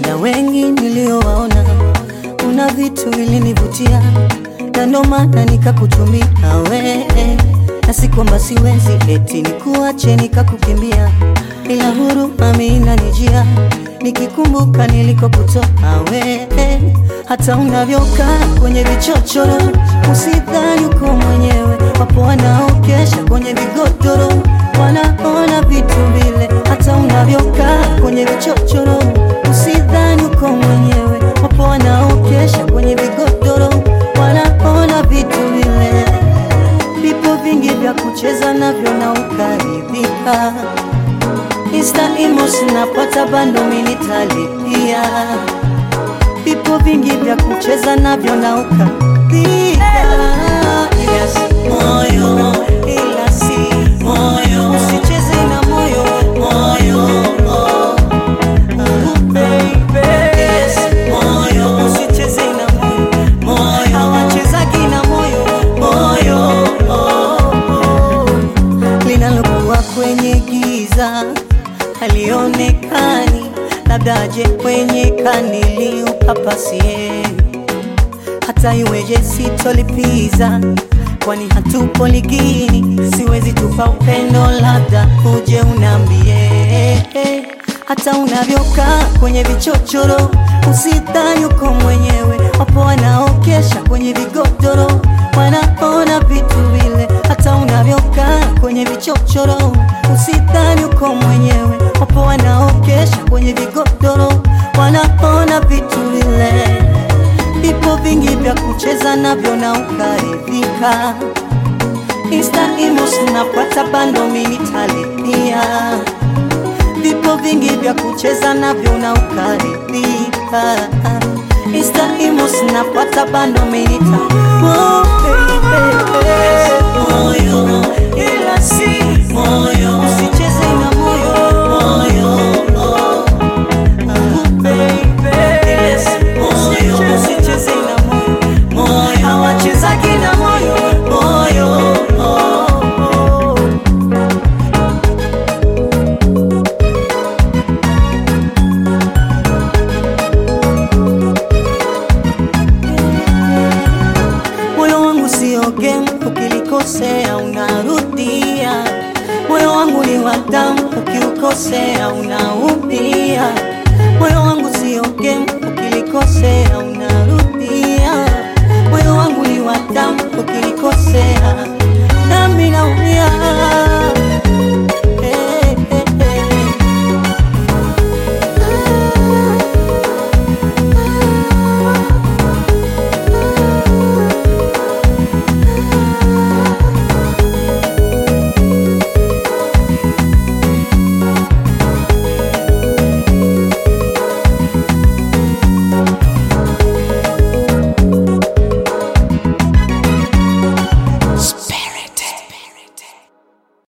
ila wengi niliowaona, kuna vitu vilinivutia na ndo maana nikakutumia we, na si kwamba siwezi eti nikuache nikakukimbia, ila huruma mimi inanijia nikikumbuka nilikokutoka we, hata unavyokaa kwenye vichochoro, usidhani uko mwenyewe. Wapo wanaokesha kwenye vigodoro, wanaona vitu vile. Hata unavyokaa kwenye vichochoro, usidhani uko mwenyewe. Wapo wanaokesha kwenye vigodoro, wanaona vitu vile. Vipo vingi vya kucheza navyo na ukaridhika. Insta emos napata bando minitalipia. Vipo vingi vya kucheza navyo na ukaridhika. Yes, moyo ila si moyo, usicheze na moyo moyo. oh. Oh, baby. Yes, moyo, usicheze na moyo moyo, hawachezagi na moyo moyo. oh, oh linalokuwa kwenye giza halionekani, labda aje kwenye kanili upapasie. Hata iweje sitolipiza, kwani hatupo ligini. Siwezi tupa upendo, labda uje unambie. Hata unavyokaa kwenye vichochoro, usidhani uko mwenyewe. Wapo wanaokesha kwenye vigodoro, wanaona vitu vile. Hata unavyokaa kwenye vichochoro, usidhani uko mwenyewe. Wapo wanaokesha kwenye vigodoro, wanaona vitu vile. Vipo vingi vya kucheza navyo na ukaridhika. Insta emos napata bando minitalipia. Vipo vingi vya kucheza navyo na ukaridhika. Insta emos napata bando minita oh, baby. Moyo ila si moyo, usicheze na moyo moyo. oh. Ah, baby. Yes, moyo, usicheze na moyo moyo, hawachezagi na moyo moyo. oh, oh. Moyo wangu sio game, ukilikosea unarudia. Moyo wangu ni wa damu, ukiukosea una